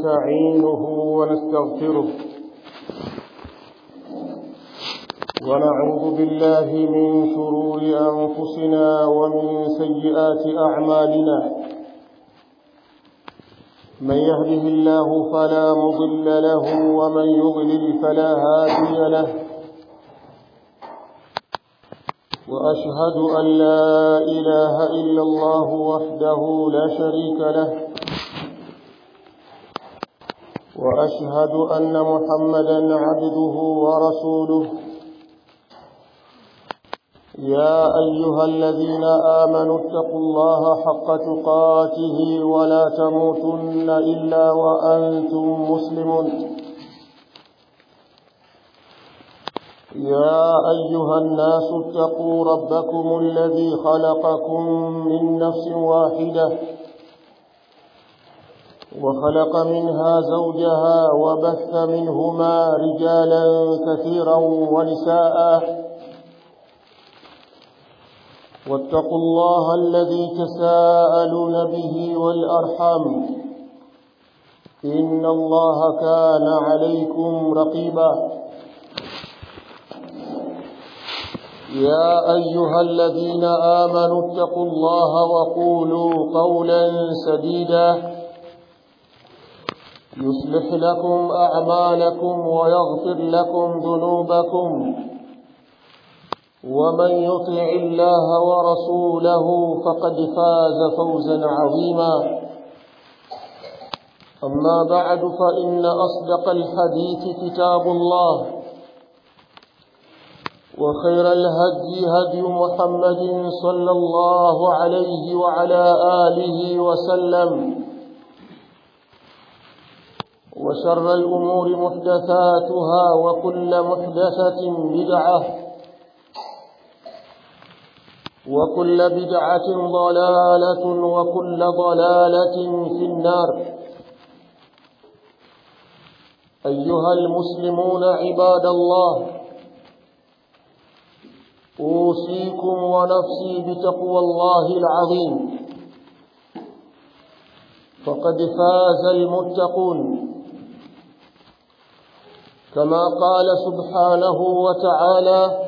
ونستعينه ونستغفره ونعوذ بالله من شرور أنفسنا ومن سيئات أعمالنا من يهده الله فلا مضل له ومن يضلل فلا هادي له وأشهد أن لا إله إلا الله وحده لا شريك له وأشهد أن محمدا عبده ورسوله يا أيها الذين آمنوا اتقوا الله حق تقاته ولا تموتن إلا وأنتم مسلمون يا أيها الناس اتقوا ربكم الذي خلقكم من نفس واحدة وخلق منها زوجها وبث منهما رجالا كثيرا ونساء واتقوا الله الذي تساءلون به والأرحام إن الله كان عليكم رقيبا يا أيها الذين آمنوا اتقوا الله وقولوا قولا سديدا يصلح لكم أعمالكم ويغفر لكم ذنوبكم ومن يطع الله ورسوله فقد فاز فوزا عظيما أما بعد فإن أصدق الحديث كتاب الله وخير الهدي هدي محمد صلى الله عليه وعلى آله وسلم وشر الأمور محدثاتها وكل محدثة بدعة وكل بدعة ضلالة وكل ضلالة في النار أيها المسلمون عباد الله أوصيكم ونفسي بتقوى الله العظيم فقد فاز المتقون كما قال سبحانه وتعالى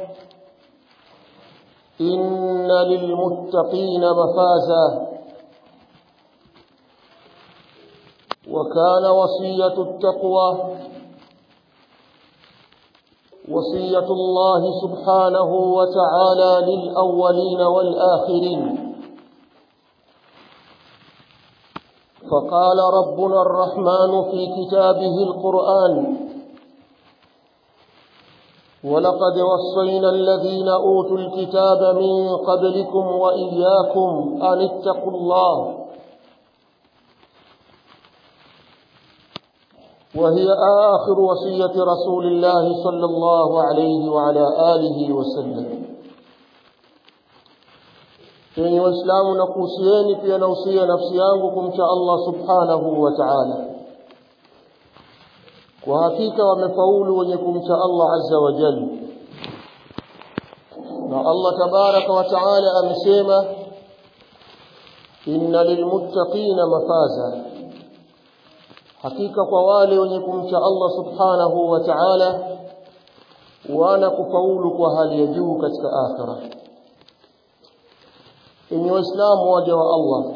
إن للمتقين مفازا وكان وصية التقوى وصية الله سبحانه وتعالى للأولين والآخرين فقال ربنا الرحمن في كتابه القرآن ولقد وصينا الذين أوتوا الكتاب من قبلكم وإياكم أن اتقوا الله وهي آخر وصية رسول الله صلى الله عليه وعلى آله وسلم Enyi Waislamu na kuhusieni pia nausia nafsi yangu kumcha Allah subhanahu wa ta'ala. Kwa hakika wamefaulu wenye kumcha Allah azza wa jalla. Na Allah tabaraka wa ta'ala amesema inna lilmuttaqina mafaza hakika kwa wale wenye kumcha Allah subhanahu wa ta'ala wana kufaulu kwa hali ya juu katika akhira enyi waislamu waja wa Allah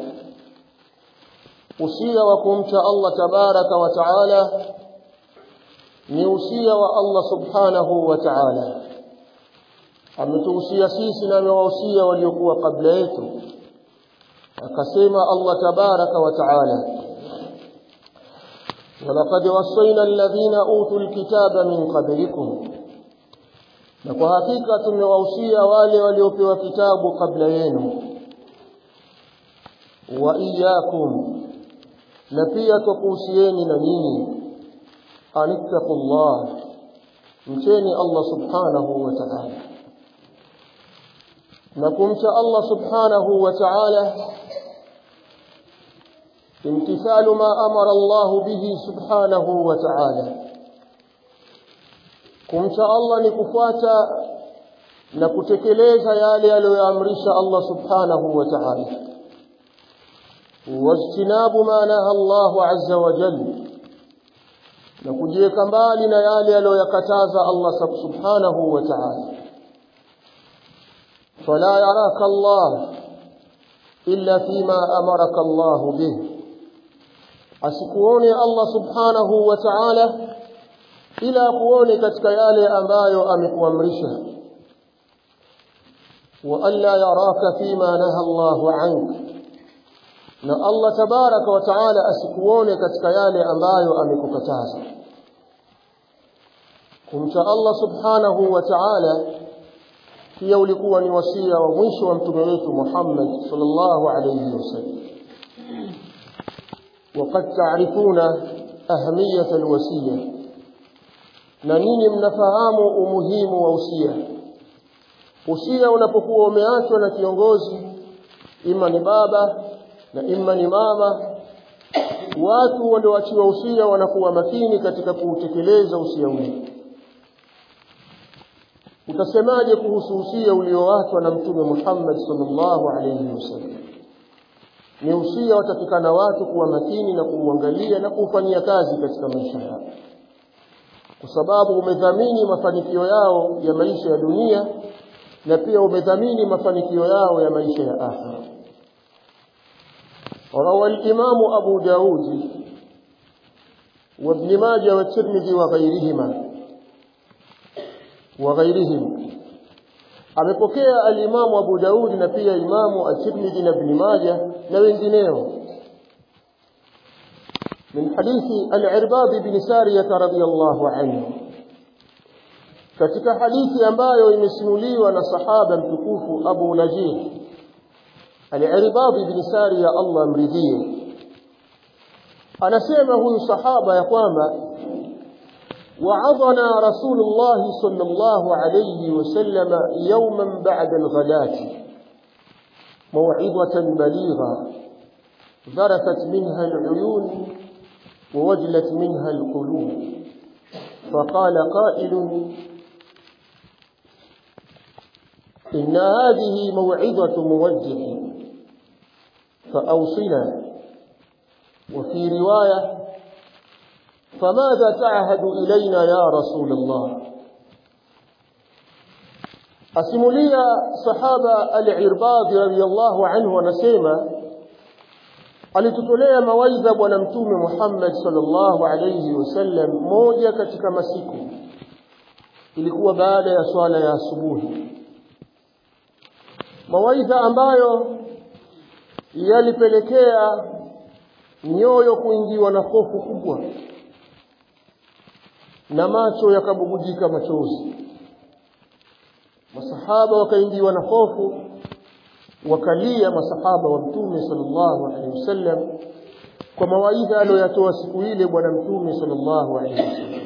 usia wa kumcha Allah tabaraka wa ta'ala ni usia wa Allah subhanahu wa ta'ala ametuhusia sisi na amewahusia waliokuwa kabla yetu akasema Allah tabaraka wa ta'ala ولقد وصينا الذين اوتوا الكتاب من قبلكم na kwa hakika tumewahusia wale waliopewa kitabu kabla yenu wa iyyakum na pia tukuhusieni na nyinyi anittaqullah mcheni Allah subhanahu wa ta'ala na kumcha Allah subhanahu wa ta'ala امتثال ما أمر الله به سبحانه وتعالى kumcha Allah ni kufuata na kutekeleza yale aliyoamrisha Allah subhanahu wa ta'ala wajtinabu ma naha Allah azza wa jalla na kujiweka mbali na yale aliyoyakataza Allah subhanahu wa ta'ala fala yaraka Allah illa fima amaraka Allah bih asikuone Allah subhanahu wa ta'ala ila kuone katika yale ambayo amekuamrisha wa alla yaraka fima naha Allahu anka na Allah tabaraka wa taala asikuone katika yale ambayo amekukataza kumcha Allah subhanahu wa ta'ala pia ulikuwa ni wasia wa mwisho wa mtume wetu Muhammad sallallahu alayhi wasallam وقد تعرفون أهمية الوصية na ninyi mnafahamu umuhimu wa usia usia unapokuwa umeachwa na kiongozi ima ni baba na ima ni mama watu walioachiwa usia wanakuwa makini katika kuutekeleza usia ule utasemaje kuhusu usia ulioachwa na mtume Muhammad sallallahu alayhi wasallam ni usia watakikana watu kuwa makini na kuuangalia na kuufanyia kazi katika maisha yao kwa sababu umedhamini mafanikio yao ya maisha ya dunia na pia umedhamini mafanikio yao ya maisha ya akhira روى الإمام أبو داود وابن ماجه والترمذي وغيرهما وغيرهم amepokea alimamu Abu Daudi na pia imamu At-Tirmidhi na Ibn Majah na wengineo min hadithi Al-Irbad bin Sariyah radhiyallahu anhu katika hadithi ambayo imesimuliwa na sahaba mtukufu Abu Najih Al-Irbad bin Sariyah Allah mridhie anasema huyu sahaba ya kwamba وعظنا رسول الله صلى الله عليه وسلم يوما بعد الغداة موعظة بليغة ذرفت منها العيون ووجلت منها القلوب فقال قائل إن هذه موعظة موجه فأوصنا وفي رواية فماذا تعهد إلينا يا رسول الله asimulia sahaba al-Irbad radhiyallahu anhu anasema alitutolea mawaidha bwana mtume Muhammad sallallahu alayhi wasallam moja katika masiku ilikuwa baada ya swala ya asubuhi mawaidha ambayo yalipelekea nyoyo kuingiwa na hofu kubwa na macho yakabubujika machozi masahaba wakaingiwa na hofu wakalia masahaba wa mtume sallallahu alaihi wasallam kwa mawaidha aliyoyatoa siku ile bwana mtume sallallahu alaihi wasallam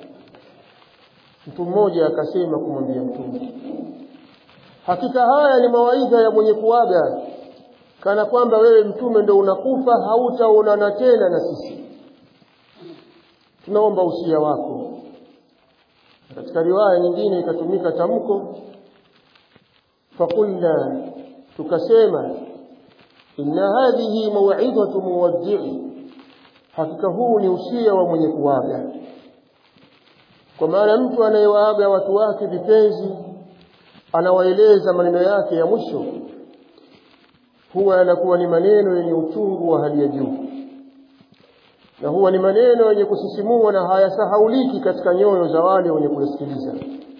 mtu mmoja akasema kumwambia mtume hakika haya ni mawaidha ya mwenye kuaga kana kwamba wewe mtume ndo unakufa hautaonana tena na sisi tunaomba usia wako katika riwaya nyingine ikatumika tamko fakulna tukasema inna hadhihi maw'idhatu muwaddi'i hakika huu ni usia wa mwenye kuaga kwa maana mtu anayewaaga watu wake vipenzi anawaeleza maneno yake ya mwisho huwa yanakuwa ni maneno yenye uchungu wa hali ya juu na huwa ni maneno yenye kusisimua na hayasahauliki katika nyoyo za wale wenye kusikiliza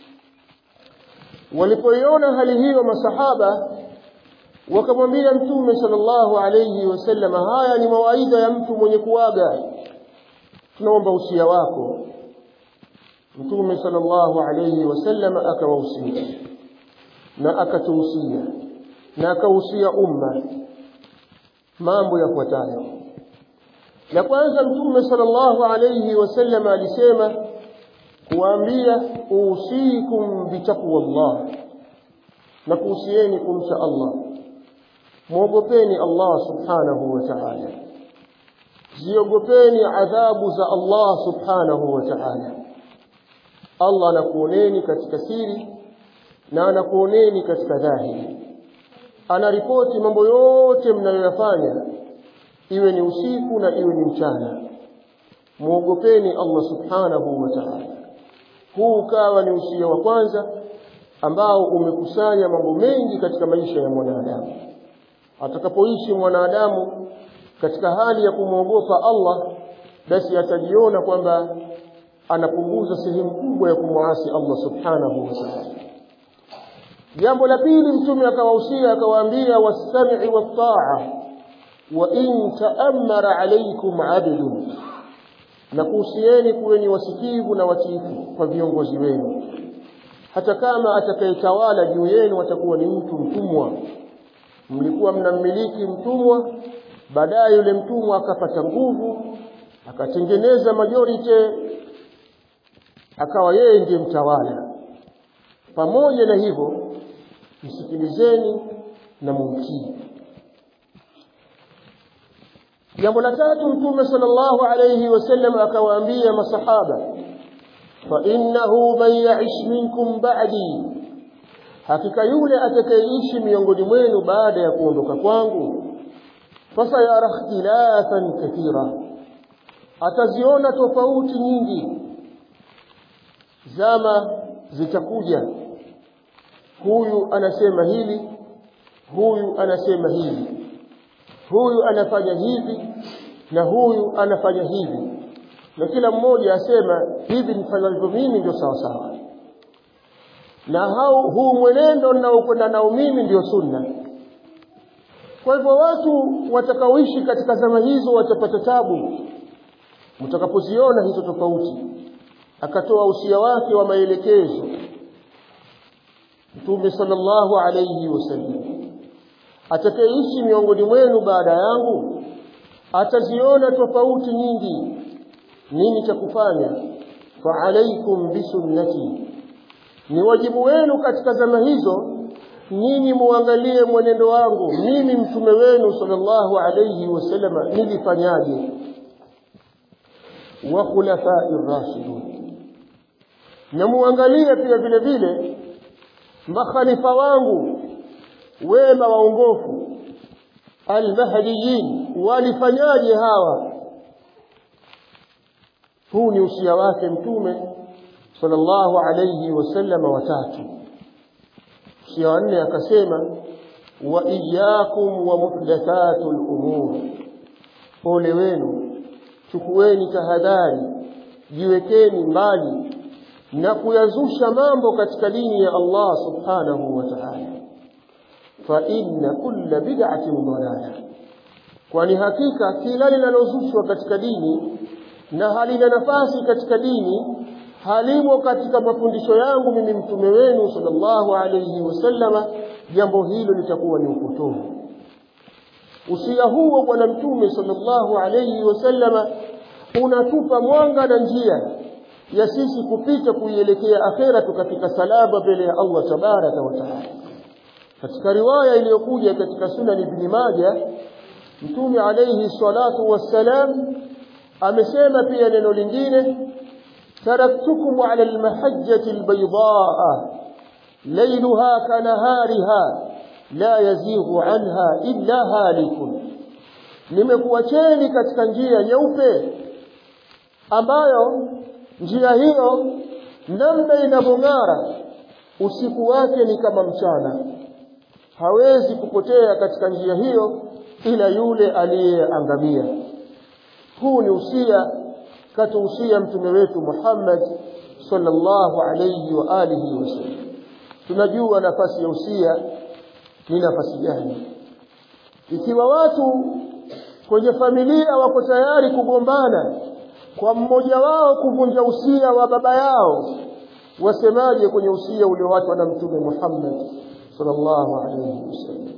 walipoiona hali hiyo masahaba wakamwambia mtume sallallahu alayhi wasallam haya ni mawaidha ya mtu mwenye kuaga tunaomba usia wako mtume sallallahu alayhi wasallam akawahusia na akatuhusia na akahusia umma mambo yafuatayo la kwanza mtume sallallahu alayhi wasallam alisema kuambia usikum bitaqwallah na kuhusieni kumcha Allah muogopeni Allah subhanahu wa ta'ala ziogopeni adhabu za Allah subhanahu wa ta'ala Allah anakuoneni katika siri na anakuoneni katika dhahiri anaripoti mambo yote mnayoyafanya iwe ni usiku na iwe ni mchana muogopeni Allah subhanahu wa ta'ala huu ukawa ni usia wa kwanza ambao umekusanya mambo mengi katika maisha ya mwanadamu atakapoishi mwanadamu katika hali ya kumwogopa Allah basi atajiona kwamba anapunguza sehemu kubwa ya kumwasi Allah subhanahu wa ta'ala jambo la pili mtume akawahusia akawaambia was-sam'i wat-ta'a wa in ta'ammara alaykum 'abdun na kuhusieni kuweni wasikivu na watiifu kwa viongozi wenu hata kama atakayetawala juu yenu atakuwa ni mtu mtumwa mlikuwa mnammiliki mtumwa baadaye yule mtumwa akapata nguvu akatengeneza majority akawa yeye ndiye mtawala pamoja na hivyo msikilizeni na mumtii jambo la tatu mtume sallallahu alayhi wasallam akawaambia masahaba fa innahu man ya'ish minkum ba'di hakika yule atakayeishi miongoni mwenu baada ya kuondoka kwangu fasayara ikhtilafan kathira ataziona tofauti nyingi zama zitakuja huyu anasema hili huyu anasema hivi huyu anafanya hivi na huyu anafanya hivi na kila mmoja asema hivi nifanyavyo mimi ndio sawa sawa na hao huu mwenendo ninaokwenda nao mimi ndio sunna kwa hivyo watu watakaoishi katika zama hizo watapata tabu mtakapoziona hizo tofauti akatoa usia wake wa maelekezo Mtume sallallahu alayhi wasallam atakayeishi miongoni mwenu baada yangu ataziona tofauti nyingi nini cha kufanya fa alaikum bisunnati ni wajibu wenu katika zama hizo nyinyi muangalie mwenendo wangu mimi mtume wenu sallallahu alayhi wasallam nilifanyaje wa khulafai rashidun na muangalie pia vile vile makhalifa wangu wema waongofu almahdiyin walifanyaje hawa huu ni usia wake mtume sallallahu alayhi wasallam watatu usia wa nne akasema wa iyyakum wa muhdathatul umur ole wenu chukueni tahadhari jiwekeni mbali na kuyazusha mambo katika dini ya Allah subhanahu wa ta'ala fa inna kulla bid'atin dalalah kwani hakika kila linalozushwa katika dini na halina nafasi katika dini halimo katika mafundisho yangu mimi mtume wenu sallallahu alayhi wasallama jambo hilo litakuwa ni upotovu usia huo bwana mtume sallallahu alayhi wasallama unatupa mwanga na njia ya sisi kupita kuielekea akhera tukafika salama mbele ya Allah tabaraka wa taala katika riwaya iliyokuja katika sunan ibn majah mtume alayhi salatu wassalam amesema pia neno lingine taraktukum ala almahajjati albaydaa laylaha kanahariha la yazighu anha illa halikun nimekuacheni katika njia nyeupe ambayo njia hiyo namna inavyong'ara usiku wake ni kama mchana hawezi kupotea katika njia hiyo ila yule aliyeangamia huu ni usia katuhusia mtume wetu Muhammad sallallahu alayhi wa alihi wasallam tunajua nafasi ya usia ni nafasi gani ikiwa watu kwenye familia wako tayari kugombana kwa mmoja wao kuvunja usia wa baba yao wasemaje kwenye usia ulioachwa na mtume Muhammad sallallahu alayhi wasallam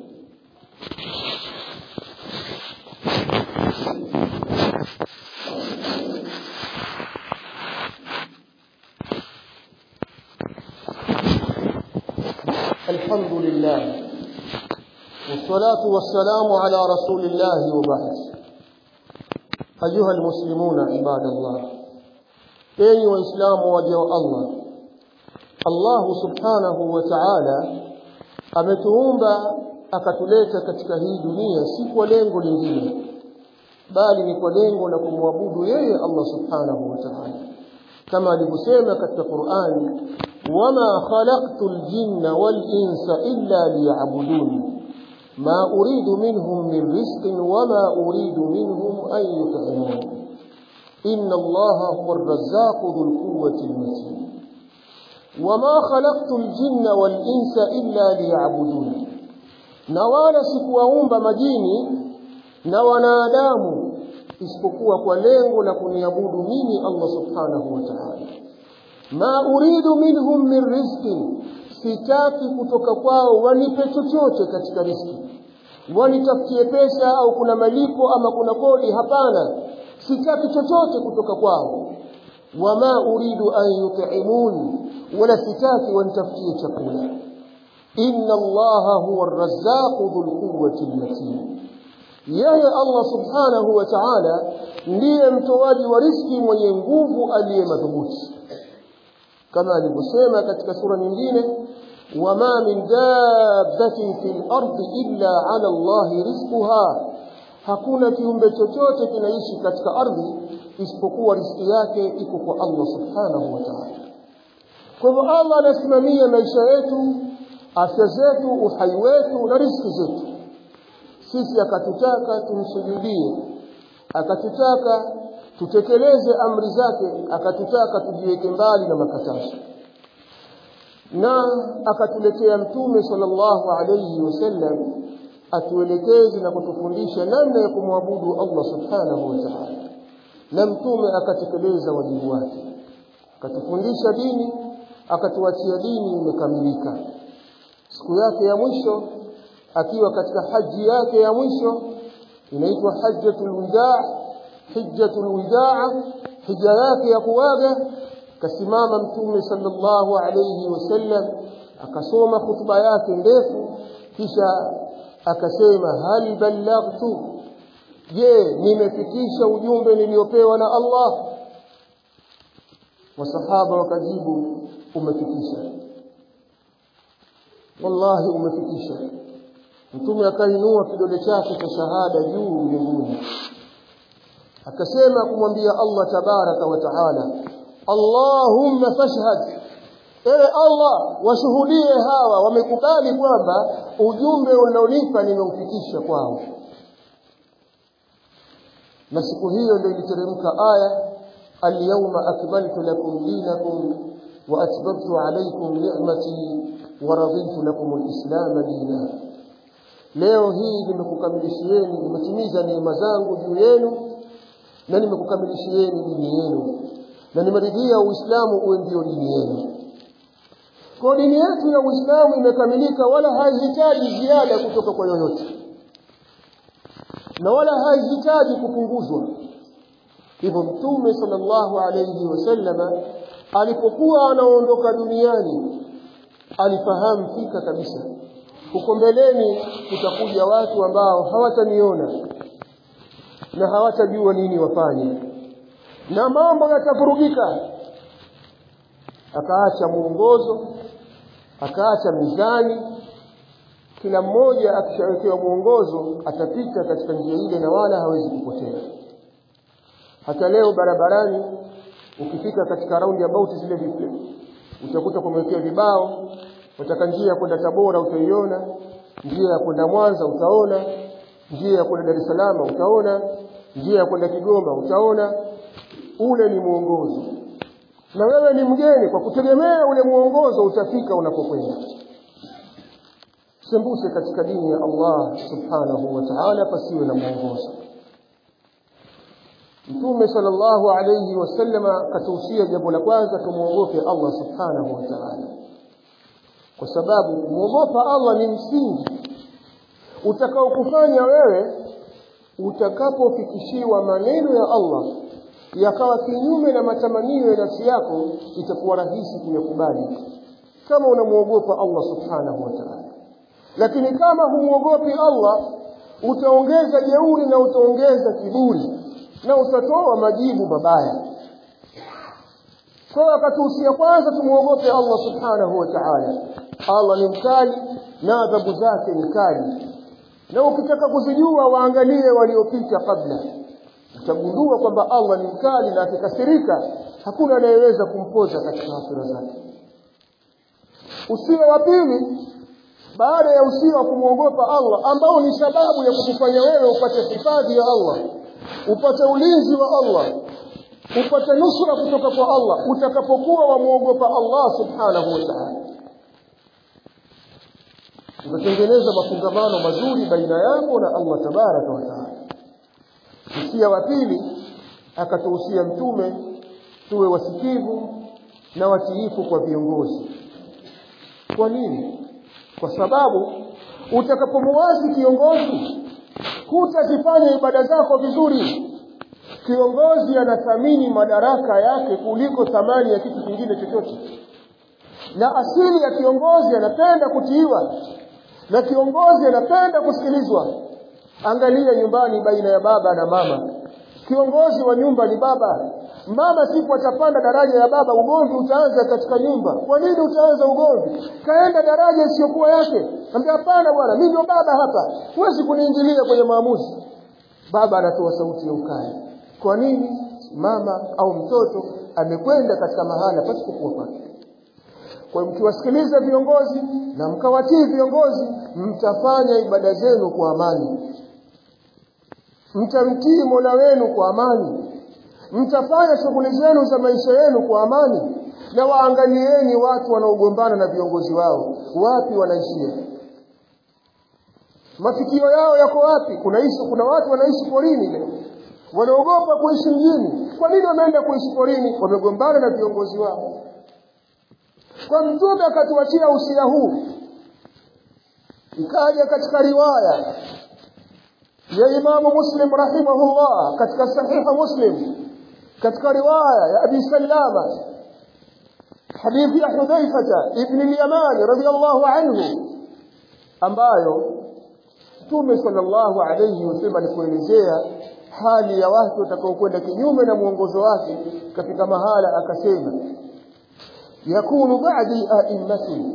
الحمد لله والصلاة والسلام على رسول الله وبعد أيها المسلمون عباد الله أي وإسلام وجه الله الله سبحانه وتعالى ametuumba akatuleta katika hii dunia si kwa lengo lingine bali ni kwa lengo la kumwabudu yeye Allah subhanahu wa ta'ala kama alivyosema katika Qur'ani wama khalaqtul jinna wal insa illa liya'budun ma uridu minhum min rizqin wama uridu minhum an yut'imun inna Allaha huwa ar-razzaqu dhul quwwati al-matin wama khalaqtul jinna wal insa illa liya'budun na wala sikuwaumba majini na wanadamu isipokuwa kwa lengo la kuniabudu mimi Allah subhanahu wa ta'ala ma uridu minhum min rizqin sitaki kutoka kwao wanipe chochote katika riski wanitafutie pesa au kuna malipo ama kuna kodi hapana sitaki chochote kutoka kwao wama uridu an yut'imun wala sitaki wanitafutie chakula inna allaha huwa ar-razzaqu dhul quwwati al-matin yeye Allah subhanahu wa ta'ala ndiye mtoaji wa riski mwenye nguvu aliye madhubuti kama alivyosema katika sura nyingine wama min dabbatin fil ardi illa ala Allahi rizquha hakuna kiumbe chochote kinaishi katika ardhi isipokuwa riski yake iko kwa Allah subhanahu wa ta'ala kwa hivyo Allah anasimamia maisha yetu afya zetu uhai wetu na riski zetu sisi akatutaka tumsujudie akatutaka tutekeleze amri zake akatutaka tujiweke mbali na makatazo na akatuletea mtume sallallahu alayhi wasallam atuelekeze na kutufundisha namna ya kumwabudu Allah subhanahu wa ta'ala na mtume akatekeleza wajibu wake akatufundisha dini akatuachia dini imekamilika siku yake ya mwisho akiwa katika haji yake ya mwisho inaitwa hajjatul widaa hijjatul widaa hija yake ya kuaga kasimama mtume sallallahu alayhi wasallam akasoma hutuba yake ndefu kisha akasema hal ballaghtu je nimefikisha ujumbe niliopewa na Allah wasahaba wakajibu umefikisha wallahi umefikisha mtume akainua kidole chake cha shahada juu mbinguni akasema kumwambia Allah tabaraka wa taala Allahumma fashhad ewe Allah washuhudie hawa wamekubali kwamba ujumbe unaonipa nimeufikisha kwao na siku hiyo ndio iliteremka aya al-yawma akmaltu lakum dinakum wa atmamtu alaykum ni'mati wa raditu lakum al-islam dinan leo hii nimekukamilishieni nimetimiza neema zangu juu yenu na nimekukamilishieni dini yenu na nimeridhia uislamu uwe ndio dini yenu kwa dini yetu ya uislamu imekamilika wala haihitaji ziada kutoka kwa yoyote na wala haihitaji kupunguzwa hivyo mtume sallallahu alayhi wasallama alipokuwa anaondoka duniani alifahamu fika kabisa huko mbeleni kutakuja watu ambao hawataniona na hawatajua nini wafanye na mambo yatavurugika akaacha muongozo akaacha mizani kila mmoja akishawekewa muongozo atapita katika njia ile na wala hawezi kupotea hata leo barabarani ukifika katika raundi about zile vipi utakuta kumewekea vibao utaka njia ya kwenda Tabora utaiona njia ya kwenda Mwanza utaona njia ya kwenda Dar es Salaam utaona njia ya kwenda Kigoma utaona ule ni muongozo na wewe ni mgeni kwa kutegemea ule muongozo utafika unapokwenda sembuse katika dini ya Allah subhanahu wa ta'ala pasiwe na muongozo Mtume sallallahu alayhi wasallama katuhusia jambo la kwanza tumuogope Allah subhanahu wa ta'ala kwa sababu kumwogopa Allah ni msingi utakaokufanya wewe utakapofikishiwa maneno ya Allah yakawa kinyume na matamanio ya nafsi yako itakuwa rahisi kuyakubali kama unamuogopa Allah subhanahu wa ta'ala lakini kama humuogopi Allah utaongeza jeuri na utaongeza kiburi na utatoa majibu mabaya kwa wakatuhusia kwanza tumuogope Allah subhanahu wa ta'ala Allah ni mkali na adhabu zake ni kali na ukitaka kuzijua waangalie waliopita kabla utagundua kwamba Allah ni mkali na akikasirika hakuna anayeweza kumpoza katika hasira zake usia wa pili baada ya usia wa kumwogopa Allah ambao ni sababu ya kukufanya wewe upate hifadhi ya Allah upate ulinzi wa Allah upate nusura kutoka kwa Allah utakapokuwa wamwogopa Allah subhanahu wa ta'ala utatengeneza mafungamano mazuri baina yako na Allah tabaraka wa taala usia wa pili akatuhusia mtume tuwe wasikivu na watiifu kwa viongozi kwa nini kwa sababu utakapomuasi kiongozi hutazifanya ibada zako vizuri kiongozi anathamini madaraka yake kuliko thamani ya kitu kingine chochote na asili ya kiongozi anapenda kutiiwa na kiongozi anapenda kusikilizwa angalia nyumbani baina ya baba na mama kiongozi wa nyumba ni baba mama siku atapanda daraja ya baba ugomvi utaanza katika nyumba kwa nini utaanza ugomvi kaenda daraja isiyokuwa yake ambia hapana bwana mimi ndio baba hapa huwezi kuniingilia kwenye maamuzi baba anatoa sauti ya ukali kwa nini mama au mtoto amekwenda katika mahala pasipokuwa pake kwa mkiwasikiliza viongozi na mkawatii viongozi mtafanya ibada zenu kwa amani mtamtii Mola wenu kwa amani mtafanya shughuli zenu za maisha yenu kwa amani na waangalieni watu wanaogombana na viongozi wao wapi wanaishia mafikio yao yako wapi kunaishi kuna watu wanaishi porini leo wanaogopa kuishi mjini kwa nini wameenda kuishi porini wamegombana na viongozi wao kwa mtume akatuachia usia huu ikaja katika riwaya ya imamu muslim rahimahullah katika sahiha muslim katika riwaya ya abi salama hadithi ya hudhaifata ibn al-yaman radiyallahu anhu ambayo mtume sallallahu alayhi wasallam alipoelezea hali ya watu watakaokwenda kinyume na mwongozo wake katika mahala akasema yakunu ba'di a'immati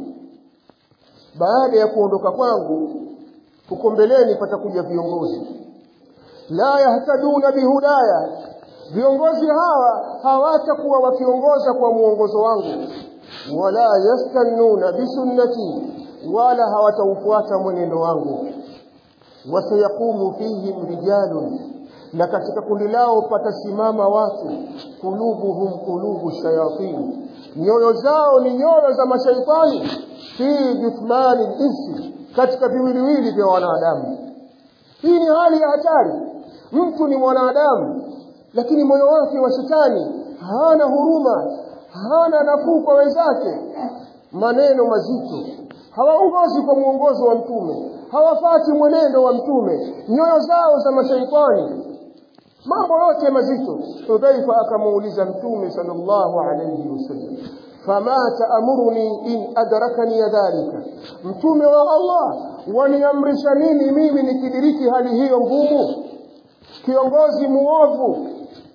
baada ya kuondoka kwangu huko mbeleni patakuja viongozi la yahtaduna bihudaya viongozi hawa hawatakuwa wakiongoza kwa muongozo wangu wala yastannuna bisunnati wala hawataufuata mwenendo wangu wasayaqumu fihim rijalun na katika kundi lao patasimama watu kulubuhum kulubu shayatin nyoyo zao ni nyoyo za mashaitani fi juthmani insi katika viwiliwili vya wanadamu hii ni hali ya hatari mtu ni mwanadamu lakini moyo wake wa shetani hana huruma hana nafuu kwa wenzake maneno mazito hawaongozi kwa mwongozo wa mtume hawafati mwenendo wa mtume nyoyo zao za mashaitani mambo yote mazito Hudhaifa akamuuliza mtume sallallahu alayhi wasallam fama taamuruni in adrakani dhalika mtume wa Allah waniamrisha nini mimi nikidiriki hali hiyo ngumu kiongozi muovu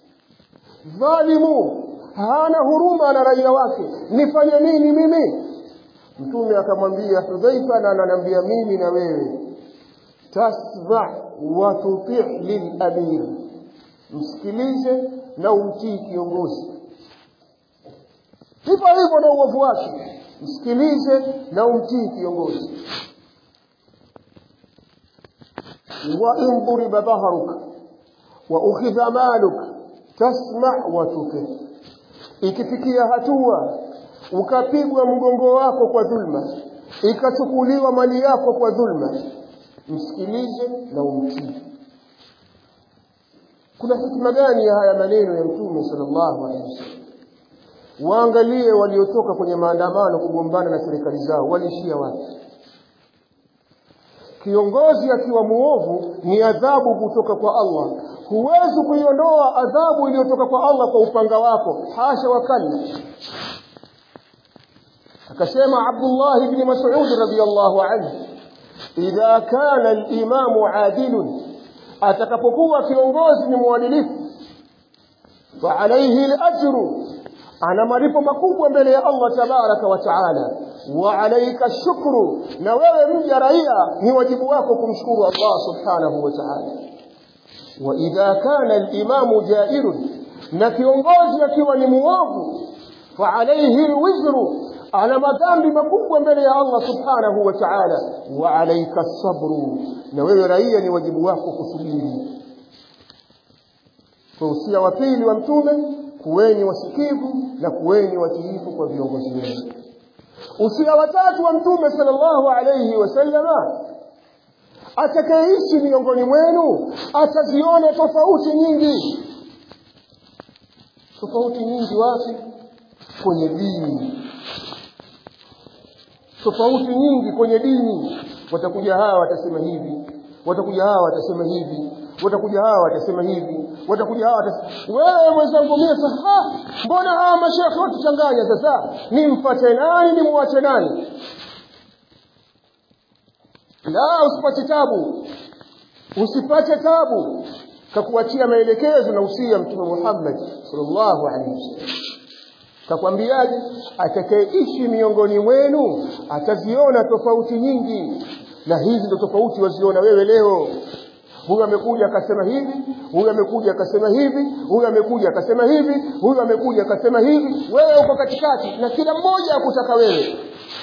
dhalimu hana huruma na raia wake nifanye nini mimi mtume akamwambia Hudhaifa na ananiambia mimi na wewe tasma wa tuti' lil amir msikilize na umtii kiongozi hivyo hivyo na uovu wake msikilize na umtii kiongozi wa in duriba dhahruka wa ukhidha maluk tasma wa tuti ikifikia hatua ukapigwa mgongo wako kwa dhulma ikachukuliwa mali yako kwa dhulma msikilize na umtii kuna hikma gani ya haya maneno ya mtume sallallahu alaihi wasallam waangalie waliotoka kwenye maandamano kugombana na serikali zao waliishia wapi kiongozi akiwa muovu ni adhabu kutoka kwa Allah huwezi kuiondoa adhabu iliyotoka kwa Allah kwa upanga wako hasha wakalla akasema Abdullah ibn Mas'ud radiyallahu anhu idha kana al-imamu adilun atakapokuwa kiongozi ni mwadilifu fa alayhi al-ajru ana malipo makubwa mbele ya Allah tabaraka wa taala wa alayka shukru na wewe mja raia ni wajibu wako kumshukuru Allah subhanahu wa ta'ala wa idha kana al-imamu jairun na kiongozi akiwa ni muovu fa alayhi al-wizru ana madhambi makubwa mbele ya Allah subhanahu wa ta'ala wa alayka sabru na wewe raia ni wajibu wako kusubiri kwa usia wa pili wa mtume kuweni wasikivu na kuweni watiifu kwa viongozi wenu usia wa tatu wa mtume sallallahu alayhi wasallama atakayeishi miongoni mwenu ataziona tofauti nyingi tofauti nyingi wapi kwenye dini tofauti nyingi kwenye dini watakuja hawa watasema hivi watakuja hawa watasema hivi watakuja hawa watasema hivi watakuja hawa watasema wewe mwenzangu mie sasa mbona hawa mashekhe watuchanganya sasa nimfuate nani nimwache nani la usipate tabu usipate tabu kakuachia maelekezo na usia mtume Muhammad sallallahu alaihi wasallam kakwambiaje atakayeishi miongoni mwenu ataziona tofauti nyingi na hizi ndo tofauti waziona wewe leo huyu amekuja akasema hivi huyu amekuja akasema hivi huyu amekuja akasema hivi huyu amekuja akasema hivi wewe uko katikati na kila mmoja akutaka wewe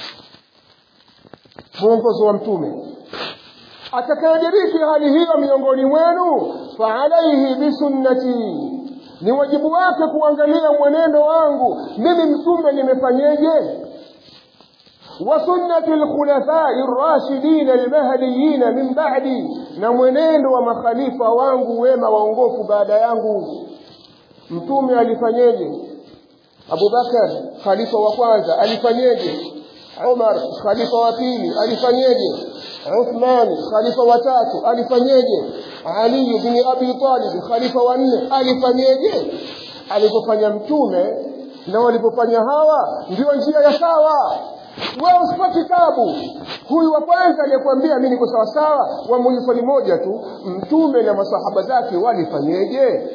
mwongozo wa mtume atakayediriki hali hiyo miongoni mwenu fa alaihi bisunnati ni wajibu wake kuangalia mwenendo wangu mimi mtume nimefanyeje wa sunnati alkhulafai ar-rashidin al-mahdiyyin min ba'di na mwenendo wa makhalifa wangu wema waongofu baada yangu mtume alifanyeje Abu Bakar khalifa wa kwanza alifanyeje Umar khalifa wa pili alifanyeje Uthman khalifa wa tatu alifanyeje Ali bin Abi Talib khalifa wa nne alifanyeje alipofanya mtume na walipofanya hawa ndio njia ya sawa wewe usipate tabu huyu wa kwanza aliyekwambia mimi niko sawa sawa wamuuliza swali moja tu mtume na masahaba zake walifanyeje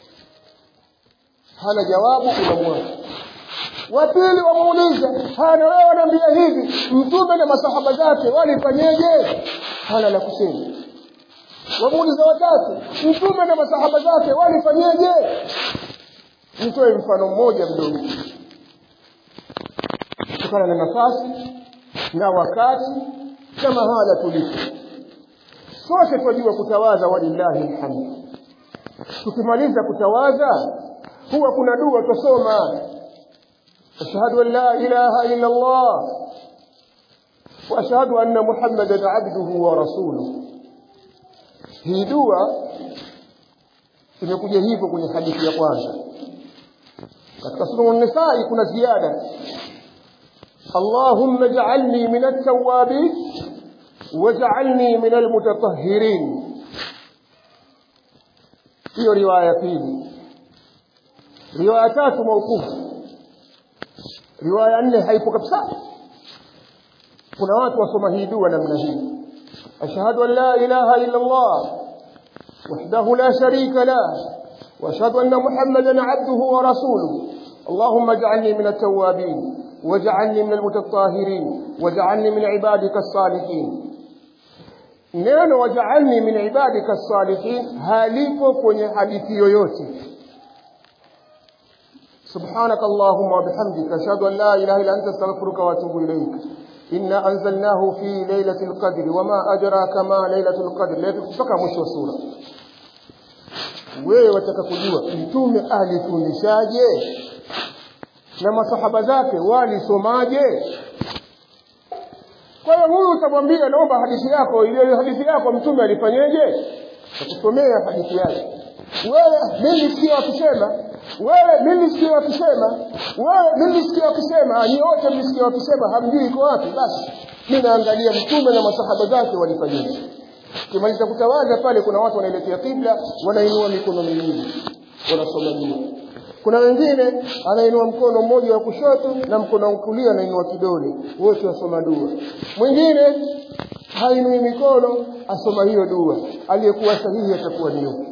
hana jawabu unamwacha wa pili wamuuliza hana wewe wanaambia hivi mtume na masahaba zake walifanyeje hana la kusema wamuuliza watatu mtume na masahaba zake walifanyeje nitoe mfano mmoja mdogo kutokana na nafasi na wakati na mahala tulipo sote tunajua kutawaza walillahi alhamd tukimaliza kutawaza huwa kuna dua tusoma ashhadu an la ilaha illa allah wa ashhadu anna muhammadan abduhu wa rasuluhu hii dua imekuja hivyo kwenye hadithi ya kwanza katika sura an-nisaa kuna ziada اللهم اجعلني من التوابين واجعلني من المتطهرين hiyo riwaya pili riwaya tatu maukufu riwaya nne haipo kabisa kuna watu wasoma hii dua namna hii ashhadu an la ilaha illa allah wahdahu la sharika lah واشهد ان محمدا عبده ورسوله اللهم اجعلني من التوابين واجعلني من المتطهرين واجعلني من عبادك الصالحين neno wajaalni min ibadika salihin halipo kwenye hadithi yoyote subhanak allahumma wabihamdika ashhadu an la ilaha illa anta astaghfiruka wa atubu ilaik inna anzalnahu fi lailati lqadri wama adraka ma lailatu lqadri mpaka mwisho wa sura wewe wataka kujua mtume alifundishaje na masahaba zake walisomaje kwa hiyo huyu utamwambia naomba hadithi yako ile hadithi yako mtume alifanyeje akusomea hadithi yake wewe mimi sikia wakisema wewe mimi sikia wakisema wewe mimi sikia wakisema ni wote mlisikia wakisema hamjui iko wapi basi mimi naangalia mtume na masahaba zake walifanyeje kimaliza kutawaza pale kuna watu wanaelekea kibla wanainua mikono miwili wanasoma dua kuna wengine anainua mkono mmoja wa kushoto na mkono wa kulia anainua kidole wote wasoma dua mwingine hainui mikono asoma hiyo dua aliyekuwa sahihi atakuwa ni yupi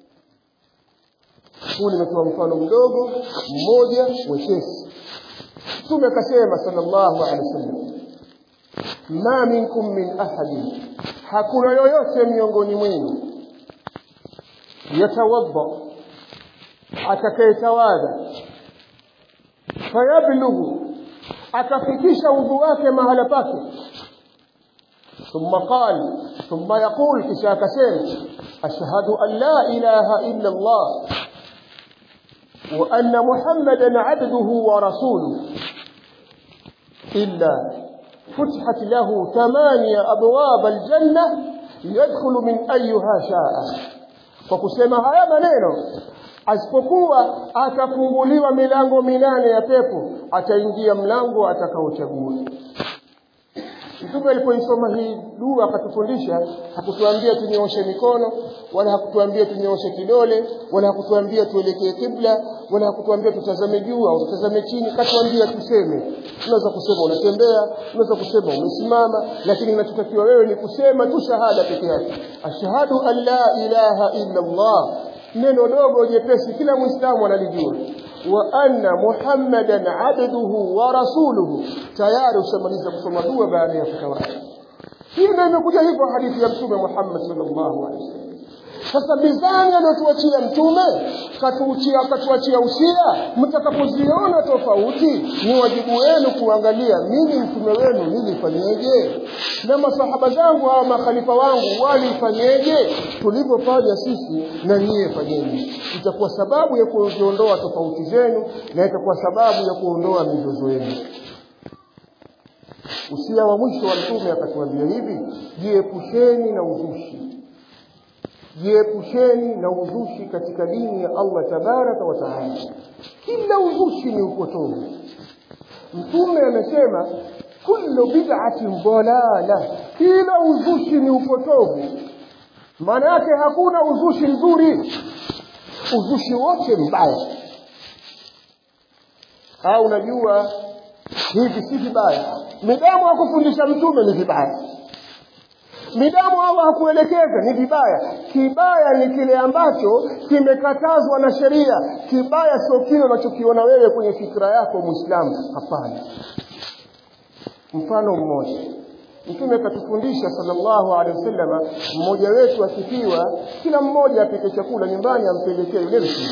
huu nimetoa mfano mdogo mmoja wepesi mtume akasema sallallahu alaihi wasallam ma minkum min ahadin hakuna yoyote miongoni mwenu yatawadda atakayetawadha fayablughu akafikisha udhu wake mahala pake ثم قال ثم يقول kisha akasema ashhadu an la ilaha illa Allah wa anna Muhammadan abduhu wa rasuluhu illa فتحت له ثمانية أبواب الجنة يدخل من أيها شاء فكسema haya maneno asipokuwa atafunguliwa milango minane ya pepo ataingia mlango atakaochagua Mtume alipoisoma hii dua akatufundisha, hakutuambia tunyooshe mikono wala hakutuambia tunyooshe kidole wala hakutuambia tuelekee kibla wala hakutuambia tutazame juu au tutazame chini, katuambia tuseme. Unaweza kusema unatembea, unaweza kusema umesimama, lakini kinachotakiwa wewe ni kusema tu shahada peke yake, ashhadu an la ilaha illa Allah, neno dogo jepesi, kila Muislamu analijua wa anna muhammadan abduhu wa rasuluhu tayari ushamaliza kusoma dua baada ya kutawala hii ndio imekuja hivyo hadithi ya mtume Muhammad sallallahu alaihi wasallam sasa mizani aliyotuachia mtume katuachia katuachia usia mtakapoziona tofauti ni wajibu wenu kuangalia mimi mtume wenu nilifanyeje na masahaba zangu hawa makhalifa wangu walifanyeje tulivyofanya sisi na nyie fanyeni itakuwa sababu ya kuondoa tofauti zenu na itakuwa sababu ya kuondoa mizozo yenu usia wa mwisho wa mtume akatuambia hivi jiepusheni na uzushi jiepusheni na uzushi katika dini ya Allah tabaraka wa taala kila uzushi ni upotovu mtume amesema kullu bid'atin dalala kila uzushi ni upotovu maana yake hakuna uzushi mzuri uzushi wote mbaya au unajua hivi si vibaya midamu hakufundisha mtume ni vibaya midamu Allah hakuelekeza ni vibaya kibaya ni kile ambacho kimekatazwa na sheria kibaya sio kile unachokiona wewe kwenye fikra yako muislamu hapana mfano mmoja mtume akatufundisha sallallahu alaihi wasallam mmoja wetu akifiwa kila mmoja apike chakula nyumbani ampelekee yule mtu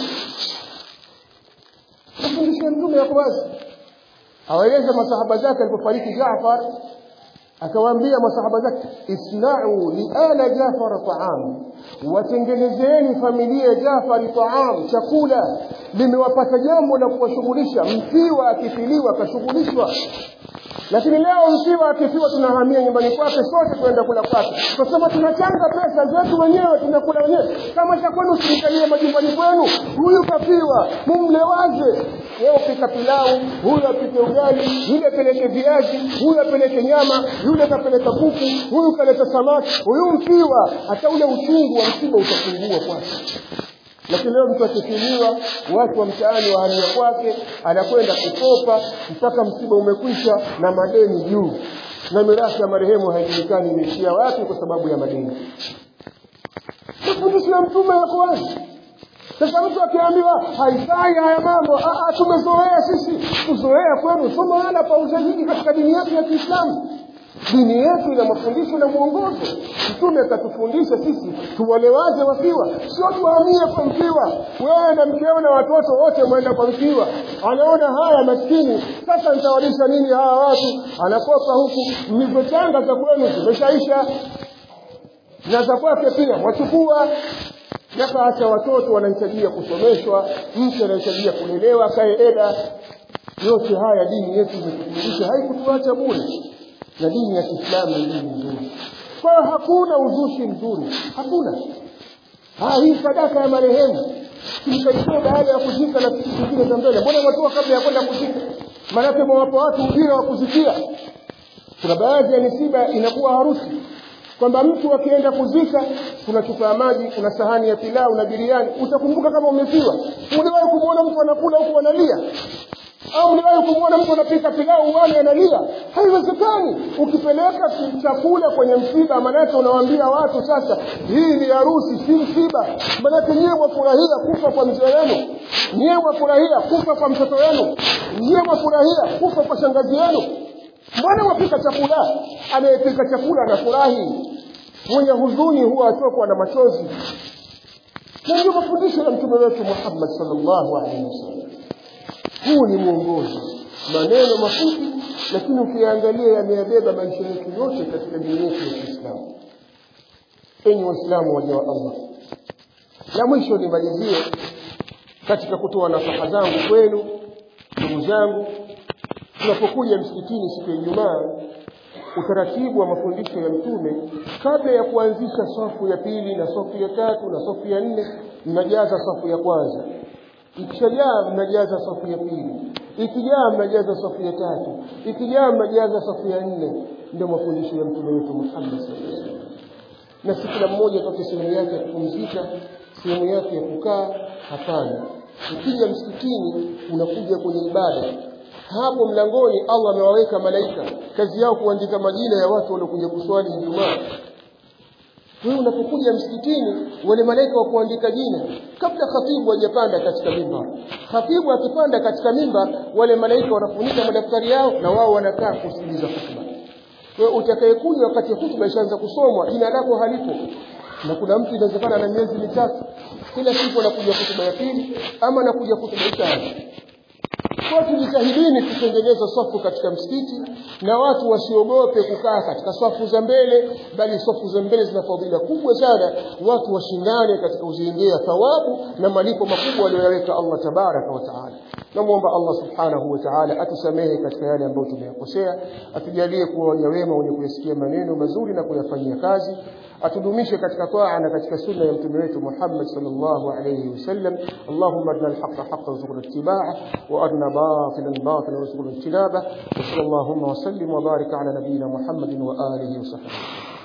mafundisho ya mtume yako wazi awaeleza masahaba zake alipofariki Jaafar akawaambia masahaba zake isna'u li ala Jafar ta'am watengenezeni familia ya Jafar ta'am chakula limewapata jambo la kuwashughulisha mfiwa akifiliwa akashughulishwa lakini leo msiba akifiwa tunahamia nyumbani kwake sote kwenda kula kwake tunasema tunachanga pesa zetu wenyewe tunakula wenyewe kama cha kwenu serikalie majumbani kwenu huyu kafiwa mumlewaze wewe upika pilau huyu apike ugali yule apeleke viazi huyu apeleke nyama yule kapeleka kuku huyu kaleta samaki huyu mfiwa hata ule uchungu wa msiba utapungua kwake lakini leo mtu akifiliwa watu wa mtaani wahamia kwake anakwenda kukopa mpaka msiba umekwisha na madeni juu na mirathi ya marehemu haijulikani imeishia wapi kwa sababu ya madeni mafundisho ya mtume yako wazi sasa mtu akiambiwa haifai haya mambo tumezoea sisi kuzoea kwenu sio mahala pa ushahidi katika dini yetu ya Kiislamu dini yetu ina mafundisho na mwongozo mtume akatufundisha sisi tuwalewaze wafiwa sio tuhamie kwa mfiwa wewe na mkeo na watoto wote mwenda kwa mfiwa anaona haya maskini sasa nitawalisha nini hawa watu anakopa huku mlizochanga za kwenu zimeshaisha na za kwake pia wachukua yakaacha watoto wanahitajia kusomeshwa mtu anahitajia kulelewa kae eda yote haya dini yetu imetufundisha haikutuacha bure na dini ya Kiislamu ni dini nzuri. Kwa hiyo hakuna uzushi mzuri, hakuna. Ah, hii sadaka ya marehemu tulikaitoa baada ya kuzika na siku zingine za mbele. Mbona watoa kabla ya kwenda kuzika? Maanake mwawapa watu ujira wa kuzikia. Kuna baadhi ya misiba inakuwa harusi kwamba mtu akienda kuzika kuna chupa ya maji kuna sahani ya pilau na biriani utakumbuka kama umefiwa uliwahi kumwona mtu anakula huku analia au mliwahi kumwona mtu anapika pilau wale analia haiwezekani ukipeleka chakula kwenye msiba manake unawaambia watu sasa hii ni harusi si msiba manake nyiwe mwafurahia kufa kwa mzee wenu nyiwe mwafurahia kufa kwa mtoto wenu nyiwe mwafurahia kufa kwa shangazi yenu mbona mwapika chakula anayepika chakula anafurahi mwenye huzuni huwa atokwa na machozi na ndio mafundisho ya mtume wetu Muhammad sallallahu alaihi wasallam huu ni mwongozo maneno mafupi lakini ukiangalia yameyabeba maisha yetu yote katika dini yetu ya Kiislamu enyi waislamu waja wa Allah la mwisho nimalizie katika kutoa nasaha zangu kwenu ndugu zangu tunapokuja msikitini siku ya Ijumaa utaratibu wa mafundisho ya mtume kabla ya kuanzisha safu ya pili na safu ya tatu na safu ya nne mnajaza safu ya kwanza ikishajaa mnajaza safu ya pili ikijaa mnajaza safu ya tatu ikijaa mnajaza safu ya nne ndio mafundisho ya mtume wetu Muhammad sallallahu alaihi wasallam na si kila mmoja atoke sehemu yake ya kupumzika sehemu yake ya kukaa hapana ukija msikitini unakuja kwenye ibada hapo mlangoni Allah amewaweka malaika kazi yao kuandika majina ya watu waliokuja kuswali Ijumaa wewe unapokuja msikitini wale malaika wa kuandika jina kabla khatibu hajapanda katika mimbar khatibu akipanda katika mimbar wale malaika wanafunika madaftari yao na wao wanakaa kusikiliza hutuba kwa hiyo utakayekuja wakati hutuba ishaanza kusomwa jina lako halipo na kuna mtu inawezekana na miezi mitatu kila siku anakuja hutuba ya pili ama anakuja hutuba ya tatu kwa tujitahidini tutengeneze safu katika msikiti na watu wasiogope kukaa katika safu za mbele bali safu za mbele zina fadhila kubwa sana watu washindane katika kuziendea thawabu na malipo makubwa aliyoweka Allah tabaraka wa taala namuomba Allah subhanahu wa ta'ala atusamehe katika yale ambayo tumeyakosea atujalie kuwa waja wema wenye kuyasikia maneno mazuri na kuyafanyia kazi atudumishe katika taa na katika sunna ya mtume wetu Muhammad sallallahu alayhi wasallam Allahumma arina al-haqqa haqqan warzuqna ittiba'ah wa arina batilan batilan warzuqna ijtinabah wa sallallahu wa sallim wa barik ala nabiyyina Muhammadin wa alihi wa sahbihi